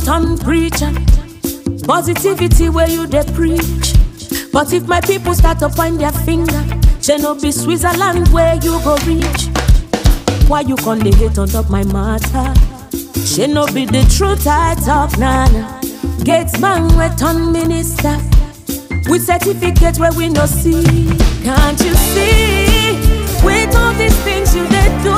turn preacher. Positivity where you they preach. But if my people start to point their finger, she no be Switzerland where you go reach. Why you con dey hate on top my matter? She no be the truth I talk, nana. Gates man we turn minister. With certificate where we no see. Can't you see? With all these things you they do.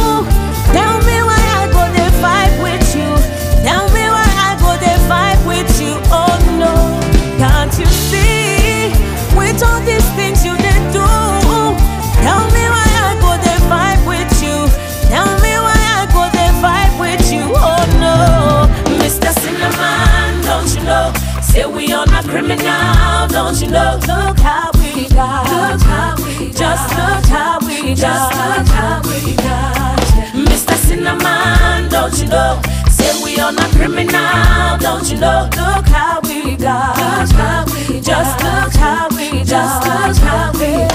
Tell me why I go they fight with you. Tell me why I go they fight with you. Oh no. Can't you see? With all these things you they do. Tell me why I go they fight with you. Tell me why I go they fight with you. Oh no. Mr. Cinnamon, don't you know? Say we on a criminal, don't you know? Look how we got. Look how we Just look how we Just look how we got. Mr. Cinnamon, don't you know? Say we on a criminal, don't you know? Look how we got. Look how we Just look how we Just look how we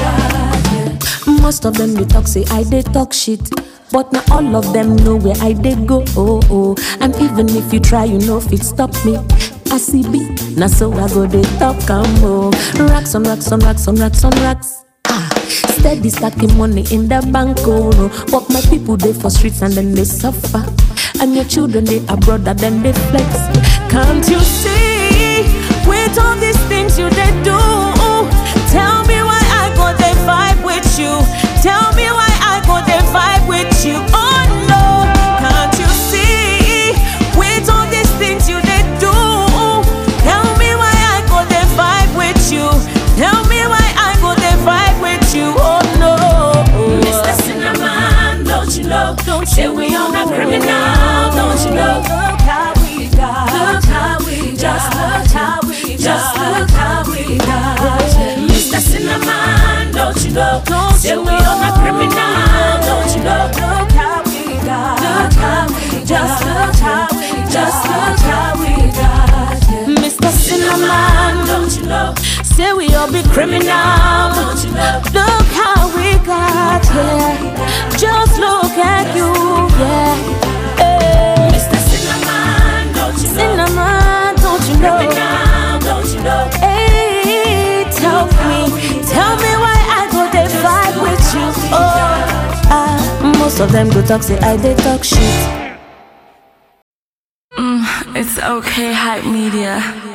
got. Most of them they talk say I they talk shit. But not all of them know where I they go. Oh oh. And even if you try, you know if it stop me. I see B, now so I go they talk and more. Racks on racks on racks on racks on racks. Ah, steady stacking money in the bank, oh no. But my people they for streets and then they suffer. And your children they abroad and then they flex. Can't you see? With all these things you they do. Tell me why I go they fight with you. Tell me why I go they fight with you. Oh no, can't you see? With all these things you they do. Tell me why I go they fight with you. Tell me why I go they fight with you. Oh no, Mr. Cinnamon, don't you know? Don't Say we on a criminal, don't you know? Look how we got. Look how we just look how we just look how we got. Mr. Cinnamon, don't you know? Don't Say we on a criminal, don't you know? Look how we got. Look how we just look how we just look how we got. Mr. Cinnamon, don't you know? Say we all be criminal, don't you know? Look how we got here. Just look at you, yeah. Hey. Mr. Cinnamon, don't you know? Cinnamon, don't you know? Criminal, don't you know? Hey, tell me, tell me why I go they fight with you. Oh, ah, most of them go talk say I they talk shit. It's okay, hype media.